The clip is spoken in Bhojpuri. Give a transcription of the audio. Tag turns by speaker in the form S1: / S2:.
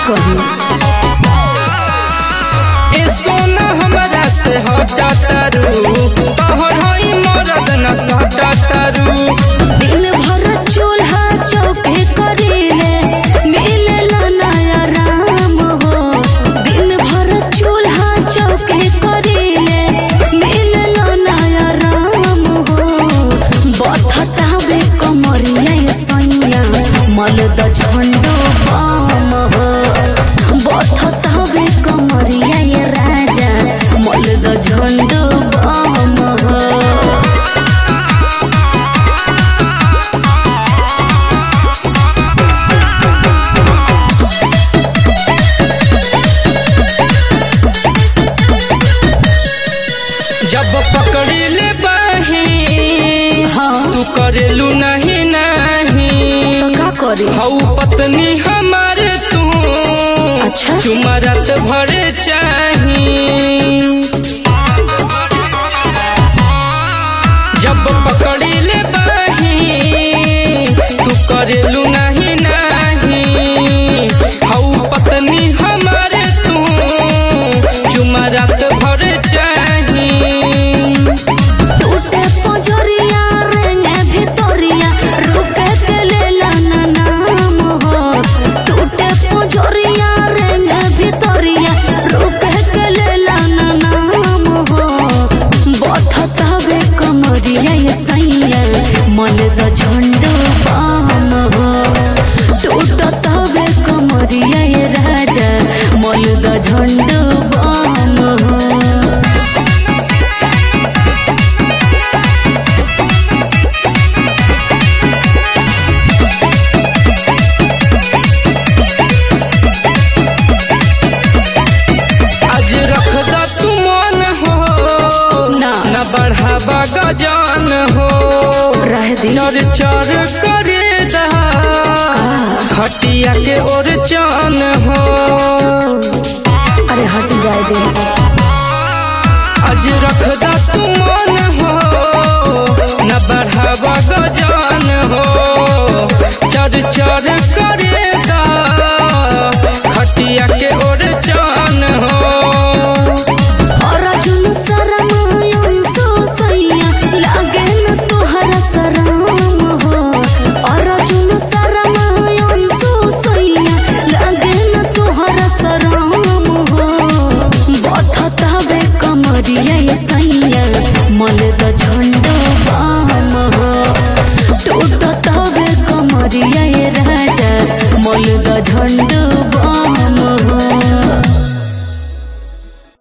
S1: कही
S2: ए सोना हमरा से हटा तारू तोहर होई मरद न सटा तारू
S1: दिन भर चूल्हा चौके करीले मिलेला नया राम हो दिन भर चूल्हा चौके करीले मिलेला नया राम हो बथता बे कमरिया ये सैया मलद झंडो बाम हो बथता बे कमरिया ये राजा मलद झंडो बाम हो
S2: जब पकड़ी ले बाही
S1: हाँ
S2: तू करेलू नहीं नहीं
S1: तो का करी
S2: हऊ पत्नी हमार तू
S1: अच्छा।
S2: चुमरत भर चाही जब पकड़ी ले बाही तू करेलू नहीं नहीं हऊ पत्नी हमार तू चुमरत भर चाही
S1: टूटे पंजरिया रेंगे भितरिया रुके के लेला ना नाम हो टूटे पंजरिया रेंगे भितरिया रुके के लेला ना नाम हो बथता बे कमरिया ये सैया मन द झंडो बाम हो टूटता बे कमरिया ये राजा मन द झंडो बाम हो
S2: आज रख द तू मन हो
S1: ना।
S2: न बढ़ावा गजान हो
S1: रह दी
S2: चर चर करे दा खटिया के ओर चान हो
S1: अरे हट जाए दे
S2: आज रख द तू मन हो न बढ़ावा गजान हो चर चर